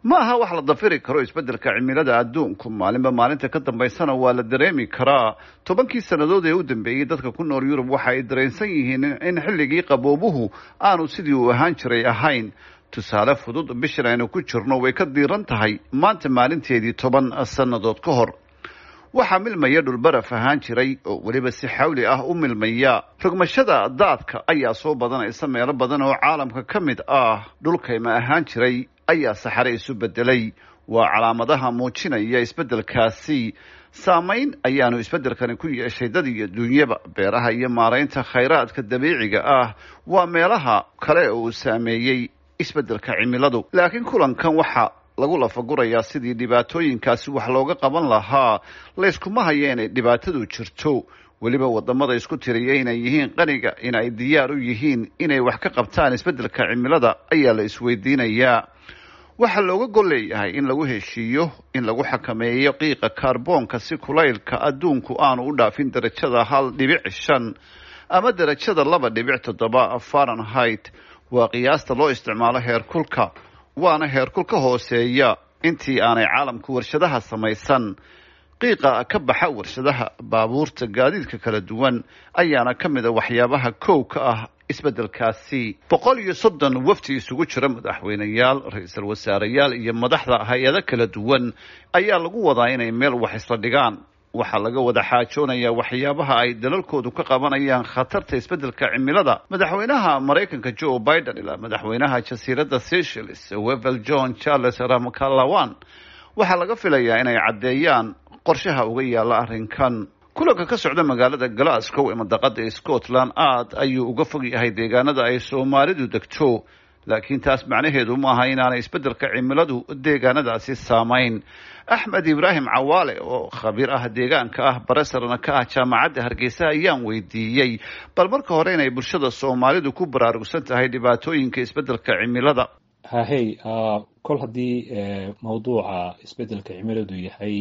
ma aha wax la dafiri karo isbeddelka cimilada adduunku maalinba maalinta ka dambaysana waa la dareemi karaa tobankii sannadood ee u dambeeyey dadka ku nool yurub waxa ay dareensan yihiin in xilligii qaboobuhu aanu sidii uu ahaan jiray ahayn tusaale fudud bishan aynu ku jirno way ka diiran tahay maanta maalinteedii toban sannadood ka hor waxaa milmaya dhulbaraf ahaan jiray oo weliba si xawli ah u milmaya rogmashada daadka ayaa soo badanaysa meelo badan oo caalamka ka mid ah dhulkayma ahaan jiray ayaa saxare isu bedelay waa calaamadaha muujinaya isbeddelkaasi saamayn ayaanu isbeddelkani ku yeeshay dad iyo dunyaba beeraha iyo maaraynta khayraadka dabiiciga ah waa meelaha kale oo uu saameeyey isbeddelka cimiladu laakiin kulankan waxa lagu lafagurayaa sidii dhibaatooyinkaasi wax looga qaban lahaa layskuma haya inay dhibaatadu jirto weliba wadamada isku tiriya inay yihiin qaniga in ay diyaar u yihiin inay wax ka qabtaan isbeddelka cimilada ayaa la isweydiinayaa waxaa looga gol leeyahay in lagu heshiiyo in lagu xakameeyo qiiqa kaarboonka si kulaylka adduunku aanu u dhaafin darajada hal dhibic shan ama darajada laba dhibic toddoba fahrenheit waa qiyaasta loo isticmaalo heerkulka waana heerkul ka hooseeya intii aanay caalamku warshadaha samaysan qiiqa ka baxa warshadaha baabuurta gaadiidka kala duwan ayaana ka mid a waxyaabaha kow ka ah isbeddelkaasi boqol iyo soddon wafdi isugu jira madaxweyneyaal ra-iisul wasaareyaal iyo madaxda hay-ado kala duwan ayaa lagu wadaa inay meel wax isla dhigaan waxaa laga wada xaajoonayaa waxyaabaha ay dalalkoodu ka qabanayaan khatarta isbeddelka cimilada madaxweynaha maraykanka joe biden ilaa madaxweynaha jasiiradda seychelles wevel john charles ramkalawan waxaa laga filayaa inay caddeeyaan qorshaha uga yaalla arrinkan kulanka ka socda magaalada glasgow ee madaqada scotland aad ayuu uga fog yahay deegaanada ay soomaalidu degto laakiin taas macnaheedu maaha inaanay isbeddelka cimiladu deegaanadaasi saamayn axmed ibraahim cawaale oo khabiir ah deegaanka ah baresarna ka ah jaamacadda hargeysa ayaan weydiiyey bal marka hore inay bulshada soomaalidu ku baraarugsan tahay dhibaatooyinka isbeddelka cimilada hahey kol haddii mawduuca isbeddelka cimiladu yahay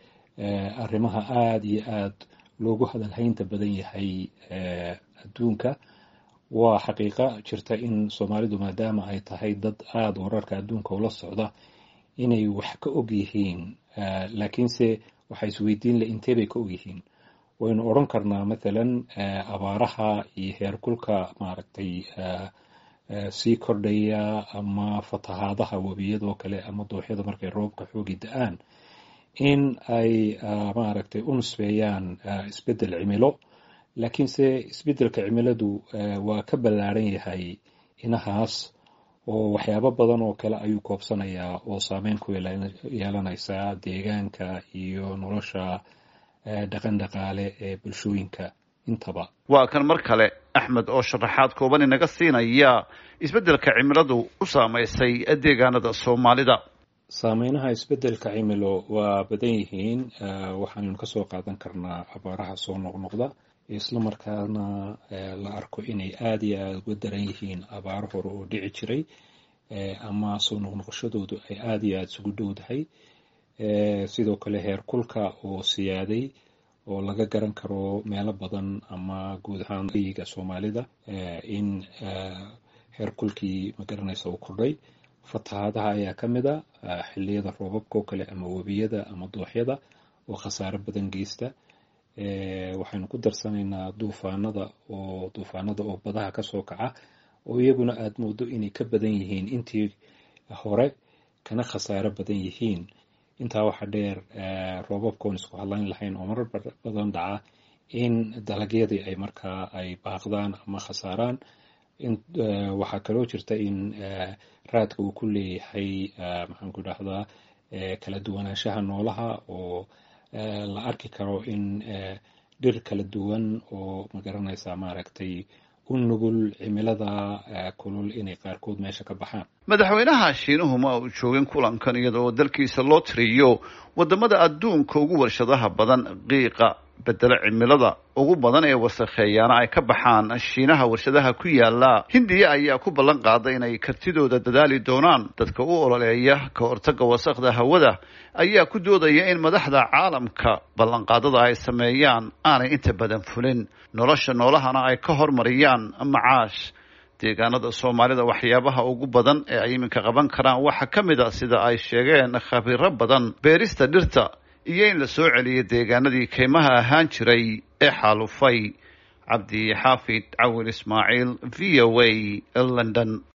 arrimaha aada iyo aada loogu hadalhaynta badan yahay adduunka waa xaqiiqa jirta in soomaalidu maadaama ay tahay dad aada wararka adduunka ula socda inay wax ka og yihiin laakiinse waxaa isweydiin le intee bay ka og yihiin waynu odran karnaa mathalan abaaraha iyo heerkulka maaragtay sii kordhaya ama fatahaadaha webiyadoo kale ama dooxyada markay roobka xoogi da-aan in ay maaragtay u nusbeeyaan isbeddel cimilo laakiinse isbeddelka cimiladu waa ka ballaaran yahay inahaas oo waxyaabo badan oo kale ayuu koobsanayaa oo saameyn ku yeelanaysa deegaanka iyo nolosha dhaqan dhaqaale ee bulshooyinka intaba waa kan mar kale axmed oo sharaxaad kooban inaga siinaya isbeddelka cimiladu u saamaysay deegaanada soomaalida saameynaha isbeddelka cimilo waa badan yihiin waxaannu ka soo qaadan karnaa abaaraha soo noqnoqda isla markaana la arko inay aada iyo aada uga daran yihiin abaaro hore oo dhici jiray ama soo noqnoqoshadoodu ay aada iyo aada isugu dhowdahay sidoo kale heerkulka oo siyaaday oo laga garan karo meelo badan ama guud ahaan yiga soomaalida in heerkulkii magaranaysa uu kordhay fatahaadaha ayaa ka mid a xilliyada roobabka oo kale ama webiyada ama dooxyada oo khasaaro badan geysta waxaynu ku darsanaynaa duufaanada oo duufaanada oo badaha kasoo kaca oo iyaguna aada moodo inay ka badan yihiin intii hore kana khasaaro badan yihiin intaa waxaa dheer roobabkaoon isku hadlayn lahayn oo marar badan dhaca in dalagyadii ay markaa ay baaqdaan ama khasaaraan waxaa kaloo jirta in raadka uu ku leeyahay maxaanku idhahdaa kala duwanaanshaha noolaha oo la arki karo in dhir kala duwan oo magaranaysa maaragtay u nugul cimilada kulul inay qaarkood meesha ka baxaan madaxweynaha shiinuhu ma uu joogin kulankan iyada oo dalkiisa loo tiriyo wadamada adduunka ugu warshadaha badan qiiqa bedelo cimilada ugu badan ee wasakheeyaana ay ka baxaan shiinaha warshadaha ku yaala hindiya ayaa ku ballan qaaday inay kartidooda dadaali doonaan dadka u ololeeya ka hortaga wasakda hawada ayaa ku doodaya in madaxda caalamka ballanqaadada ay sameeyaan aanay inta badan fulin nolosha noolahana ay ka hormariyaan macaash deegaanada soomaalida waxyaabaha ugu badan ee ay iminka qaban karaan waxaa ka mid a sida ay sheegeen khabiiro badan beerista dhirta iyo in la soo celiyo deegaanadii kaymaha ahaan jiray ee xaalufay cabdi xaafid cawil ismaaciil v o a london